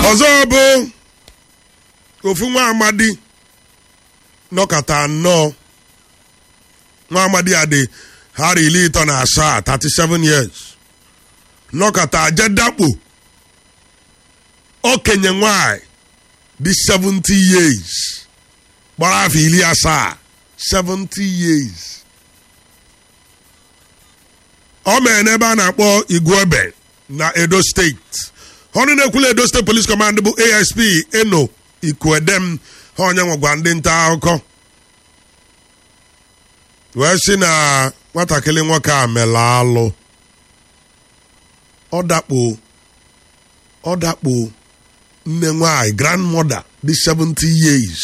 ọzọ bụ ofu nwa amadi nọkọta anọ nwa amadi a dị hara iri ịtọ na asaa 37 years nọkọta aje dakpo okenye nwanyị dị 70 years gbara afọ iri asaa 70 years ọ mere n'ebe a na-akpọ igwebe na edo steeti ọnụ na-ekwula edo steeti police command bụ asp eno ikuedem ha onye nwegwa ndị nta akụkọ wee sị na nwatakịrị nwoke a mere alụ ọ dakpo ọ dakpo nne nwanyị grandmother dị 70 years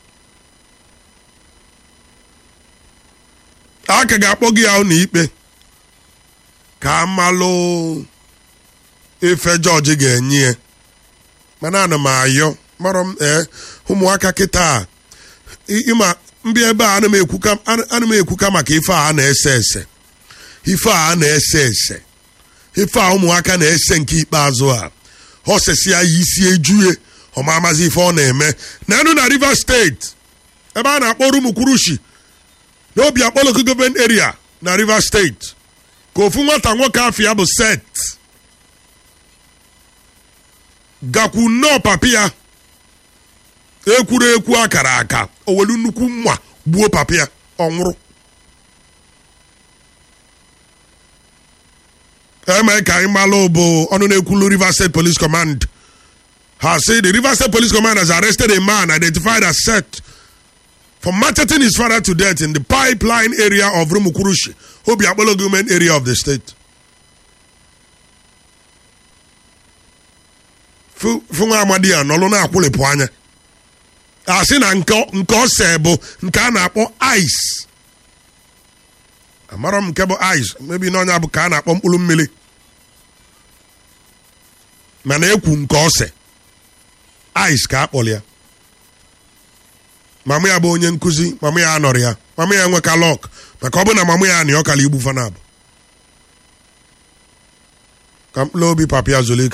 a ka ga-akpọ gị ya ụlọ ikpe ka amalụ ife jọji ga-enye ya mana ana m ayọ mara m ee ụmụaka kịta ịma mbịa ebe a ana m ekwuka maka ife a na-ese ese ife a na-ese ese ife a ụmụaka na-ese nke ikpeazụ a osesi ya isi ejue ọmamazi ife ọ na-eme na enu na rivers steeti ebe a na-akpọ rumukwurushi n'obi akpọlọkụ gọọmenti area na rivers steeti ka ofu nwata nwoke afọ ya bụ set gakwu nnọọ papi ya ekwuru ekwu akara aka o welu nnukwu mma gbuo papi ya ọ nwụrụ eme ka anyị malụ bụ ọnụ na-ekwulu Rivers State Police Command ha sị the Rivers State Police Command has arrested a man identified as Seth for maltreating his father to death in the pipeline area of Rumukurushi, Obiakpolo government area of the state. Funwa Amadi a nọlụ na-akwụlịpụ anya a sị na nke ose bụ nke a na-akpọ ice amarọ m nke bụ ice mebi n'ọnya bụ ka a na-akpọ mkpụrụ mmiri mana ekwu nke ose ice ka a kpọrọ ya mama ya bụ onye nkụzi mama ya anọrọ ya mama ya enweka lọk maka ọ bụ na mama ya anị ọkala igbu fanabụ ka mkpụrụ obi papa ya zụlike